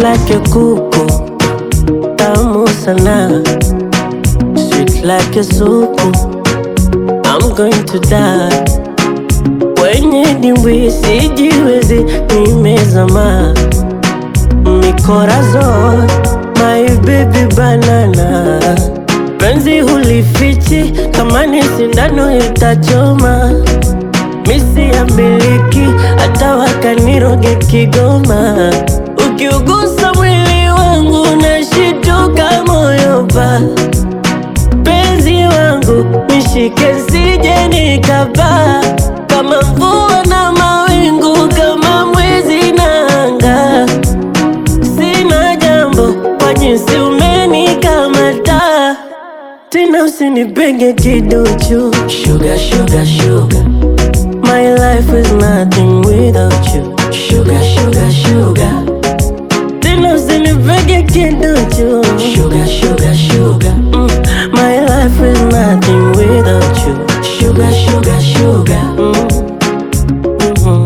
like a kuku, tamu sana. Sweet like a supu, I'm going to die. Kwenye dimbwi sijiwezi, nimezama mikorazon, my baby banana. Penzi hulifichi, kama ni sindano itachoma. Misi ya miliki, hata wakaniroge Kigoma. Ukiugusa mwili wangu, nashituka moyo pa penzi wangu nishike sije nikapaa kama mvua na mawingu kama mwezi na anga sina jambo kwa jinsi umenikamata tena usinipenge kiduchu sugar, sugar, sugar. My life is nothing without you sugar, sugar, sugar. Tena usinipenge kiduchu sugar, sugar, sugar. Mm. My life is nothing without you sugar, sugar, sugar. Mm. Mhm.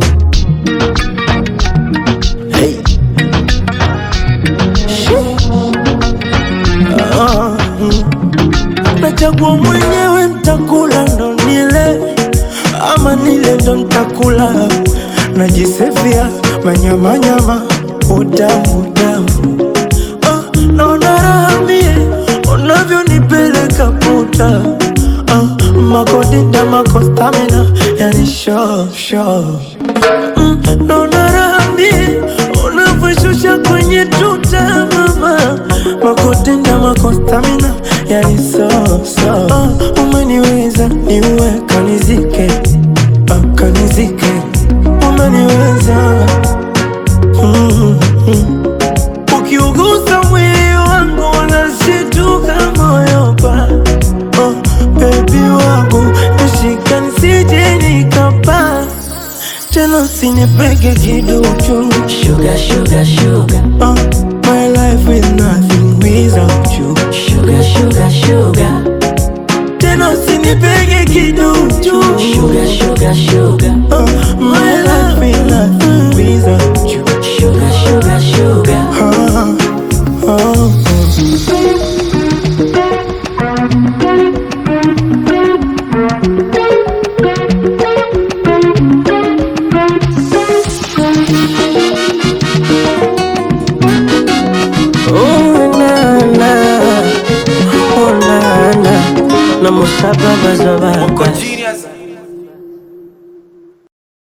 Hey. Ah, mm. Nachagua mwenyewe ntakula ndo nile ama nile ndo ntakula najisefia manyamanyama utamu utamu ah, naona raha mie unavyonipeleka puta ah, makodita makostamina yani sho sho mm, naona raha mie unavyoshusha kwenye tuta mama makotenda makostamina yani so so uh, umeniweza niue kanizike uh, kanizike umeniweza mm, mm. ukiugusa mwili wangu unashituka moyo pa oh, bebi wangu nishika nisije nikapaa tena usinipege kiduchu Sugar, sugar, sugar. Uh, my life is nothing without you. Sugar, sugar, sugar. Tena usinipege kiduchu. Sugar, sugar, sugar. Uh, my life is nothing without you. Sugar, sugar, sugar. Uh, uh, Oh, na, na. Oh, na, na. Na musaba bazobaka. Genius